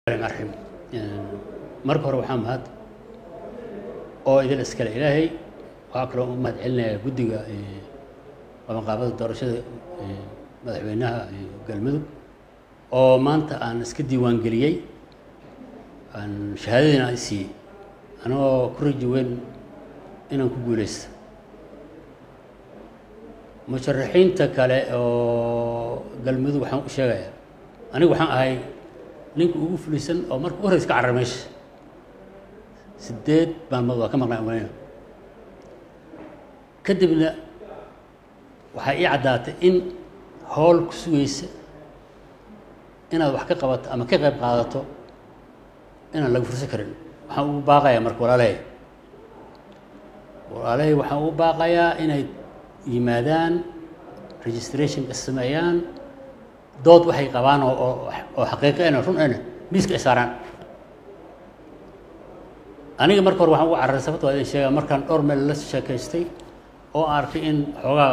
raxiim marka hore waxaa mahad oo idin iskale ilaahay waxaa kaloo u mahad celinayaa guddiga qabanqaabada doorashada madaxweynaha galmudug oo maanta aan iska diiwaan geliyey aan shahaadadiina aan siiyey anagoo ku raji weyn inaan ku guuleysta musharaxiinta kale oo galmudug waxaan u sheegayaa anigu waxaan ahay ninka ugu fulisan oo marka u horeysa ka carara meesha sideed maalmood waa ka maqnaa umaleyna kadibna waxaa ii caddaatay in howl ku sugaysa inaad wax ka qabato ama ka qayb qaadato inaan laga fursan karin waxaan ugu baaqayaa marka walaalahay walaalahay waxaan ugu baaqayaa inay yimaadaan registrationka sameeyaan dood waxay qabaan oo oo xaqiiqo ena run ena miiska ay saaraan aniga marka hore waxaan ugu cararay sababta waa idin sheegaa markaan dhowr meel la sheekaystay oo arkay in xoogaa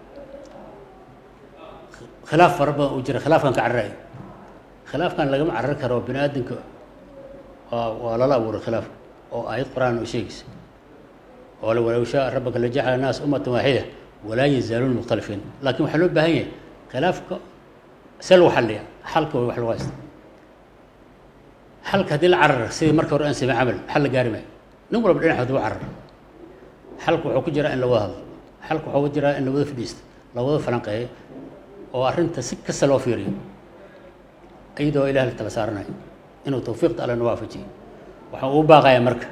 khilaaf fara badan uu jira khilaafkan ka cararayo khilaafkan lagama carari karo bini aadamka waa waa lala abuuray khilaafka oo aayad qur-aan oo sheegaysa oo la walow shaa rabbaka la jacala naas ummatan waaxida walaa yazaaluuna mukhtalifiin laakiin waxaa loo baahan yahay khilaafka see lagu xalliya xalka way wax lagu haysta xalka haddii la carara sidii marka hore aan samey camal xal la gaari maayo nin walba dhinac hadduu carara xalka wuxuu ku jiraa in la wada hadlo xalka wuxuu ku jiraa in la wada fadhiisto la wada falanqeeyo oo arrinta si kasta loo fiiriyo iyadoo ilaah la tala saaranayo inuu tawfiiqta alle na waafajiyo waxaan ugu baaqayaa marka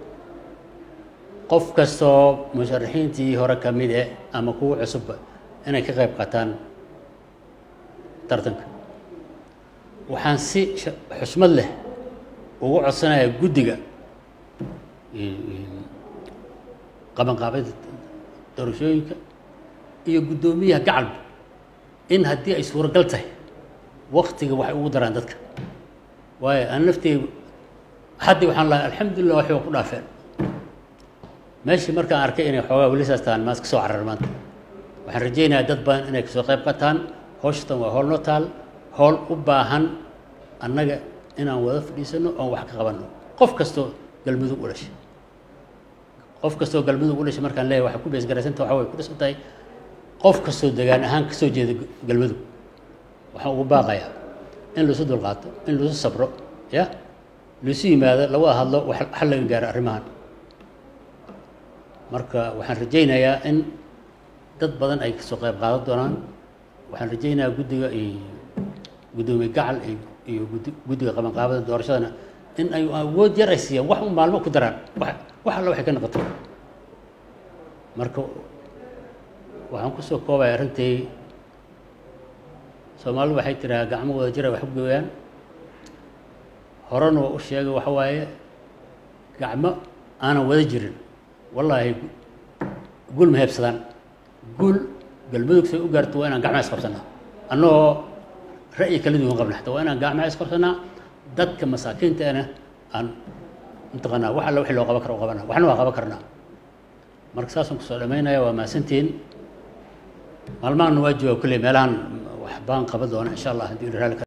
qof kastoo musharaxiintii hore ka mid eh ama kuwa cusubba inay ka qayb qaataan tartanka waxaan si xushmad leh ugu codsanayaa guddiga qabanqaabada doorashooyinka iyo guddoomiyaha gacalba in haddii ay suuragal tahay waktiga waxay ugu daraan dadka waayo aan nafteyda haddii waxaan lahay alxamdulillah waxay waa ku dhaafeen meeshii markaan arkay inay xoogaa weli saas tahaan maas ka soo carar maanta waxaan rajaynayaa dad badan inay kasoo qayb qataan hawshatan waa howl noo taal howl u baahan annaga inaan wada fadhiisano oon wax ka qabanno qof kastoo galmudug u dhashay qof kastoo galmudug u dhashay markaan leeyahay waxay ku beesgaraysanta waxa way ku dhisan tahay qof kastoo degaan ahaan kasoo jeeda galmudug waxaan ugu baaqayaa in laisu dulqaato in laisu sabro ya laisu yimaado lawada hadlo xal laga gaaro arrimahan marka waxaan rajaynayaa in dad badan ay kasoo qayb qaadan doonaan waxaan rajaynayaa guddiga iyo guddoomiye gacal iyo guddiga qabanqaabada doorashadana in ay awood yar ay siiyaan wax un maalmo ku daraan wax wax alla waxay ka noqoto marka waxaan kusoo koobaya arrintii soomaalidu waxay tiraa gacmo wada jira wax u gooyaan horena waa u sheegay waxa waaye gacmo aanan wada jirin wallaahi guul ma heebsadaan guul galmudug say u gaarto waa inaan gacmaha isqabsanaa annagoo ra'yi kala duwan qabna xataa waa inaan gacmaha isqabsanaa dadka masaakiintaana aan mataqaanaa wax alla wixii loo qaban karo u qabana waxna waa qaban karnaa marka saasaan kusoo dhamaynaya waa mahadsantihiin maalmahanna waa jooga kulley meelahan wax baan qaban doona insha allah haddii raali